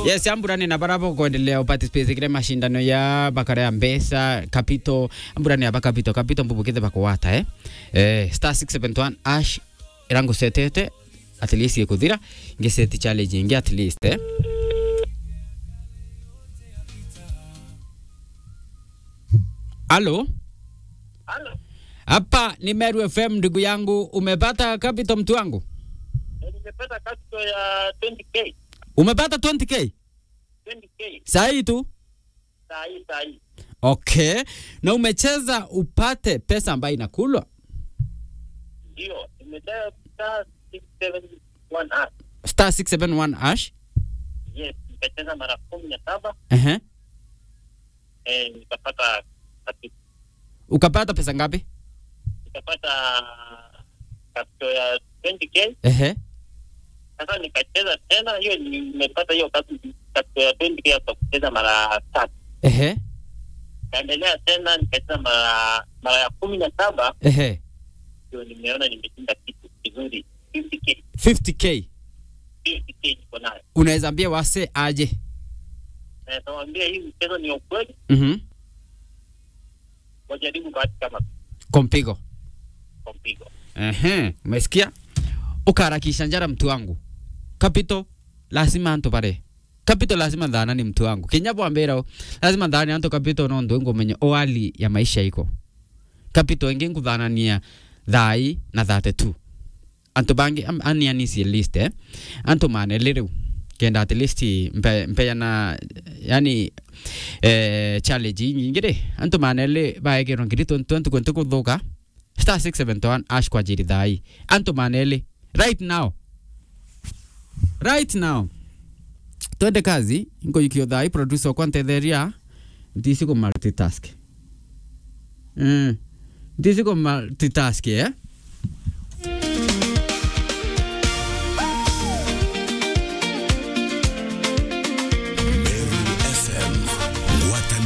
yes amburani na barabo kuendelea uparticipate kile mashindano ya bakara ya mbesa kapito amburani ya bakapito kapito mbubukithe bakuwata eh eh star 671 ash irangu setete at least ikuthira ngiseti challenge ingi at least eh Halo Halo, hapa ni Meru FM ndugu yangu umepata kapito mtu wangu nimepata kasto ya 20k umepata 20k 20k sahi tu saa hii saa hii okay na umecheza upate pesa ambayo inakulwa ndio nimedaya star 671 ah star 671 ash yes nikacheza mara kumi na saba Ehe. eh, nikapata kakitu ukapata pesa ngapi nikapata kasto ya 20k Ehe. sasa nikacheza tena hiyo nimepata hiyo kasto kasto ya 20k kwa kucheza mara tatu Ehe. kaendelea tena nikacheza mara mara ya kumi na saba Ehe. ndio nimeona nimeshinda kitu kizuri 50k 50k 50k niko nayo unaweza ambia wase aje na nawaambia hii mchezo ni ya ukweli Mhm. wajaribu bahati kama kompigo kwa mpigo Ehe. umesikia ukaharakisha njara mtu wangu kapito lazima anto pare kapito lazima dhana ni mtu wangu kinyapo ambira lazima dhani anto kapito no ndo ngomenye oali ya maisha iko kapito ingi nguthanania thai na thate tu anto bangi am- anianisie list eh anto mane liriu kenda at least mpe, mpeana yani eh, challenge nyingi ri anto mane li baegero ngiri 2020 kwente kuthuka star 671 ash kwa jiri thai anto mane li right now right now twende kazi ngoikio thai producer okwa ntetheria ntisi ku multitask mm. ntisi ku multitask eh